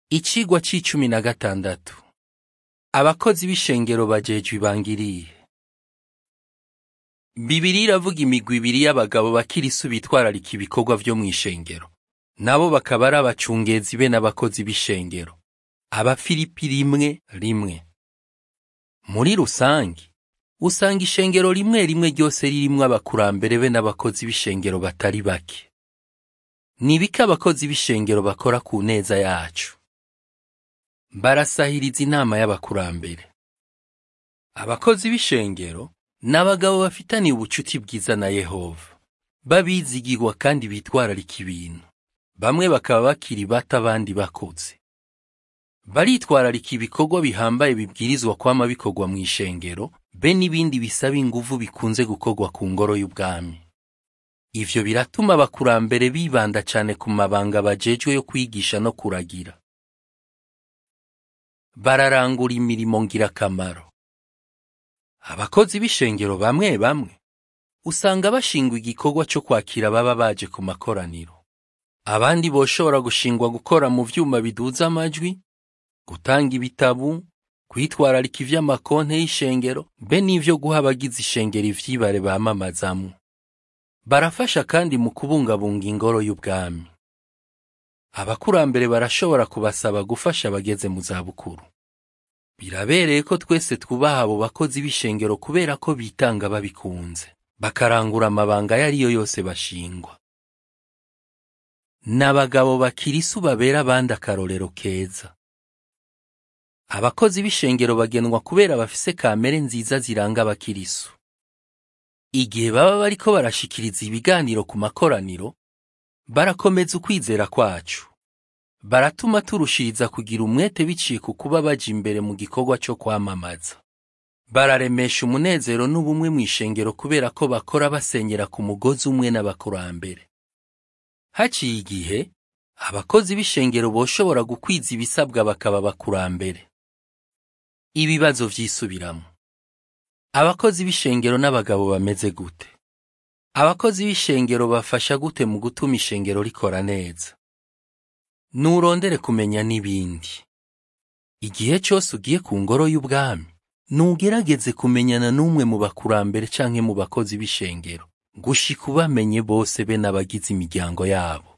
Icigwa c'icumi na gatandatu. Abakozi b'ishengero bajejwe ibangiriye. Bibiri iravuga imigwi ibiri y'abagabo bakirisu bitwararika ibikorwa vyo mw'ishengero. Nabo bakaba ari abacungezi be n'abakozi b'ishengero. Abafilipi rimwe rimwe. Muri rusangi, usanga ishengero rimwe rimwe ryose ririmwo abakurambere be n'abakozi b'ishengero batari bake. Ni ibiki abakozi b'ishengero bakora ku neza yacu? barasahiriza inama y'abakurambere. Abakozi b'ishengero ni abagabo bafitaniye ubucuti bwiza na Yehova, babizigirwa kandi bitwararika ibintu. Bamwe bakaba bakiri bato abandi bakuze. Baritwararika ibikorwa bihambaye bibwirizwa kwama bikorwa mu ishengero, be n'ibindi bisaba inguvu bikunze gukorwa ku ngoro y'ubwami. Ivyo biratuma abakurambere bibanda cane ku mabanga bajejwe yo kwigisha no kuragira. bararangura imirimo ngirakamaro. Abakozi b'ishengero bamwe bamwe usanga bashingwa igikorwa cyo kwakira baba baje ku makoraniro. Abandi boshobora gushingwa gukora mu vyuma biduza amajwi, gutanga ibitabu, kwitwararika ivy'amakonte y'ishengero, be n'ivyo guha abagize ishengero ivyibare bamamazamwo. Barafasha kandi mu kubungabunga ingoro y'ubwami. Abakurambere barashobora kubasaba gufasha abageze mu zabukuru. Birabereye ko twese twubaha abo bakozi b'ishengero kubera ko bitanga babikunze, bakarangura amabanga ayo ari yo yose bashingwa. N'abagabo bakirisu babera abandi akarorero keza. Abakozi b'ishengero bagenwa kubera bafise kamere nziza ziranga abakirisu. Igihe baba bariko barashikiriza ibiganiro ku makoraniro, barakomeza ukwizera kwacu. Baratuma turushiriza kugira umwete biciye ku kuba baja imbere mu gikorwa cyo kwamamaza. Bararemesha umunezero n'ubumwe mu ishengero kubera ko bakora basenyera ku mugozi umwe n'abakurambere. Haciye igihe, abakozi b'ishengero boshobora gukwiza ibisabwa bakaba abakurambere. Ibibazo vyisubiramo. Abakozi b'ishengero n'abagabo bameze gute? Abakozi b'ishengero bafasha gute mu gutuma ishengero rikora neza? Nurondere kumenya n'ibindi. Igihe cyose ugiye ku ngoro y'ubwami, nugerageze kumenyana n'umwe mu bakurambere canke mu bakozi b'ishengero, gushika ubamenye bose be n'abagize imiryango yabo.